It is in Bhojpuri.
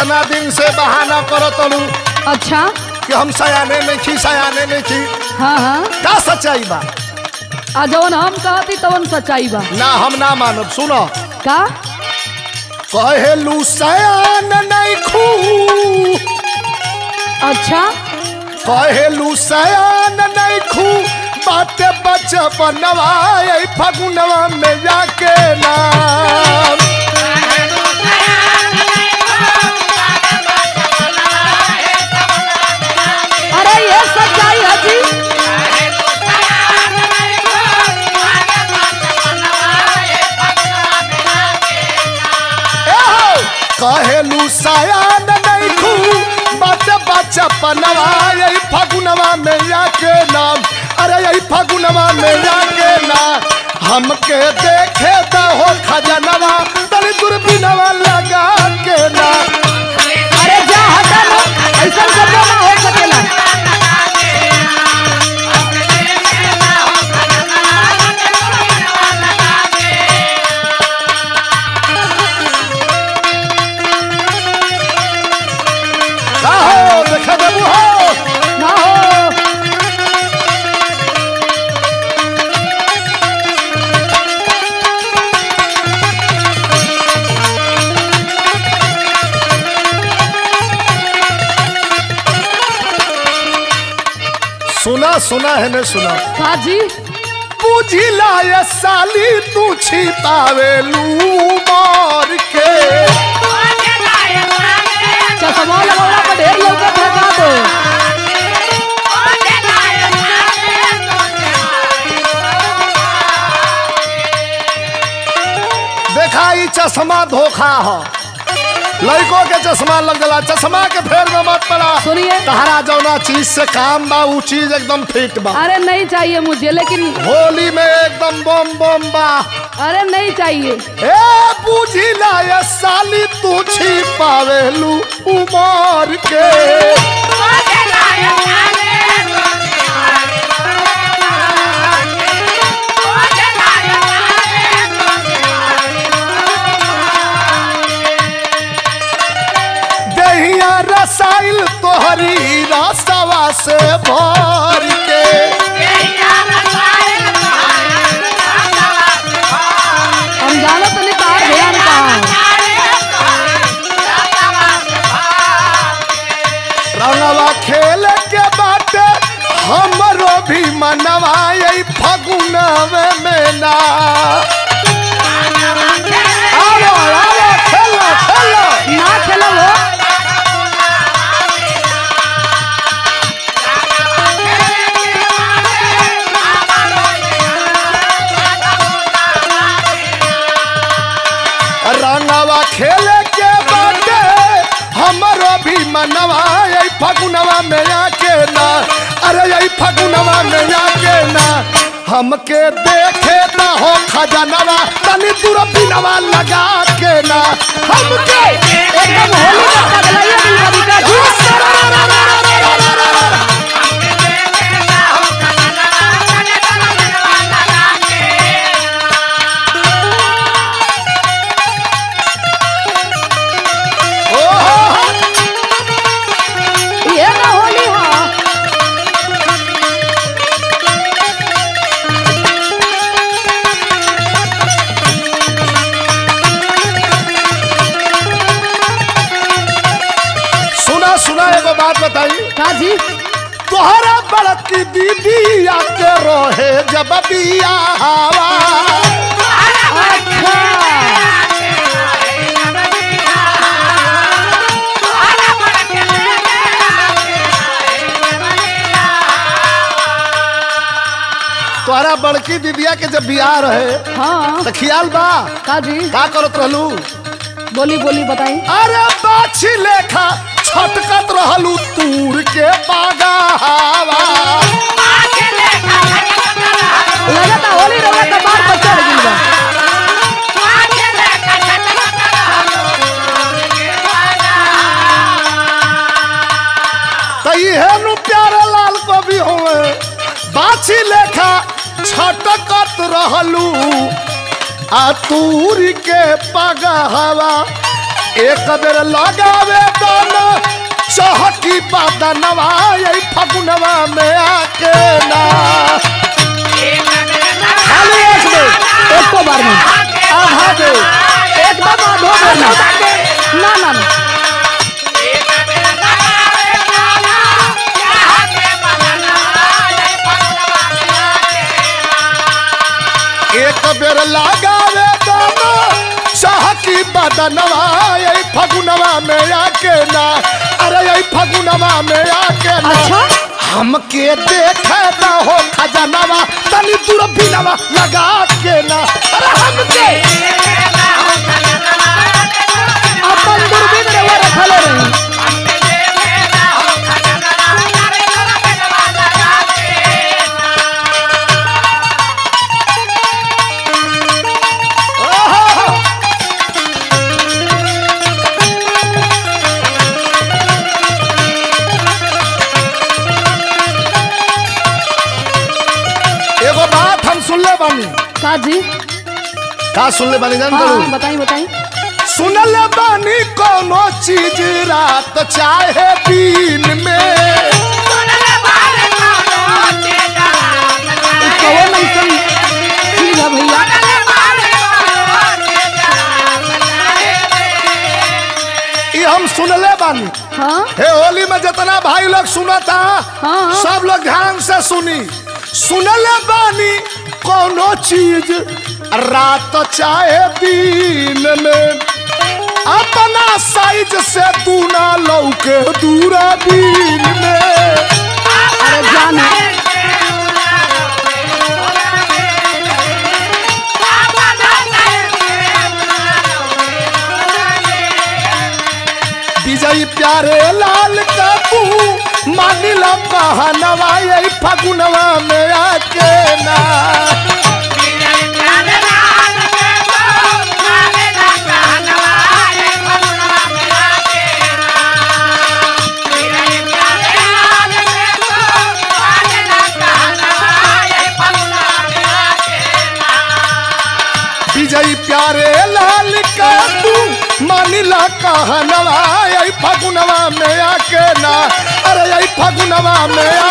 इतना दिन से बहाना करत तलू अच्छा कि हम सयाने नहीं छी सयाने नहीं छी हाँ हाँ का सच्चाई बा आ जवन हम कहती तवन सच्चाई बा ना हम ना मानब सुनो का कहेलू सयान नहीं खू अच्छा कहेलू सयान नहीं खू बाते बचपनवा यही फगुनवा में जाके नाम अरे ये सच्चाई है जी एहो, कहेलू सयान नहीं खू बाते बचपनवा यही फगुनवा में जाके नाम अरे यही फगुनवा में जाके नाम हमके देखे तो हो खजनवा तनी दूरबीनवा लगा के नाम अरे जा हटा लो ऐसा सब ना हो सकेला का हो देखा देबू हो ना हो सुना सुना है ने सुना का जी बुझिला ये साली तू छिपावेलू मार के चश्मा लगौला पर ढेर लोग फेंका दो देखा ई चश्मा धोखा हो लड़कों के चश्मा लग गला चश्मा के फेर में मत पड़ा सुनिए तहरा जौना चीज से काम बा ऊ चीज एकदम फिट बा अरे नहीं चाहिए मुझे लेकिन होली में एकदम बम बम बा अरे नहीं चाहिए ए बुझिला ये साली तू छिपावेलू उमर के दहिया रसाइल तोहरी रसवा से भर के हम जानो तो नहीं कहा ध्यान कहा रंगवा खेल के बाटे हमरो भी मनवा यही फगुनवे में ना आओ आओ खेलो खेलो ना खेलो वो रंगवा खेल के बाटे हमरो भी मनवा यही फगुनवा में आके ना अरे यही फगुनवा में आके ना हमके देखे ना हो खजनवा तनी दूर बिनवा लगा के ना हमके एकदम होली का बदलाइए दिलवादी का जी ओहो ये ना होली हाँ सुना सुना एगो बात बताई का जी तोहरा बड़की दीदी आके रहे जब बियाहवा अच्छा तोहरा बड़की दीदिया के जब बियाह रहे हाँ तो खियाल बा का जी का करत रहलू बोली बोली बताई अरे बाछी लेखा छटकत रहलू तूर के बागावा लगता होली रवा का बार पर चढ़ गई बा तो इहे नु प्यारे लाल कवि होवे बाछी लेखा छटकत रहलू आ तूर के पगहवा एक बेर लगावे दाना चहकी बदनवा यही फगुनवा में आके ना खाली एक बेर एक को बार में आधा दे एकदम आधो बार में ना ना ना एक बेर लगावे दाना चहकी बदनवा यही फगुनवा में आके ना अरे यही फगुनवा में आके ना अच्छा हमके देखे न हो खजनवा तनी दूरबीनवा लगा के ना अरे हमके अपन दूरबीन रे वो रखले रही ओहो! एगो बात हम सुनले बानी का जी का सुनले बानी जान हाँ हाँ, करू बताई बताई सुनले बानी कोनो चीज रात चाहे दिन में ई कौन ऐसन चीज है भैया ये हम सुनले बानी हाँ हे होली में जितना भाई लोग सुनता हाँ। सब लोग ध्यान से सुनी सुनले बानी कोनो चीज रात चाहे दिन में अपना साइज से दूना लौके दूरा दिन में अरे जान है विजय प्यारे लाल का तू मानिला कहनवा यही फगुनवा में आके ना विजय प्यारे लाल का तू मानिला कहनवा यही फगुनवा में आके ना अरे यही फगुनवा में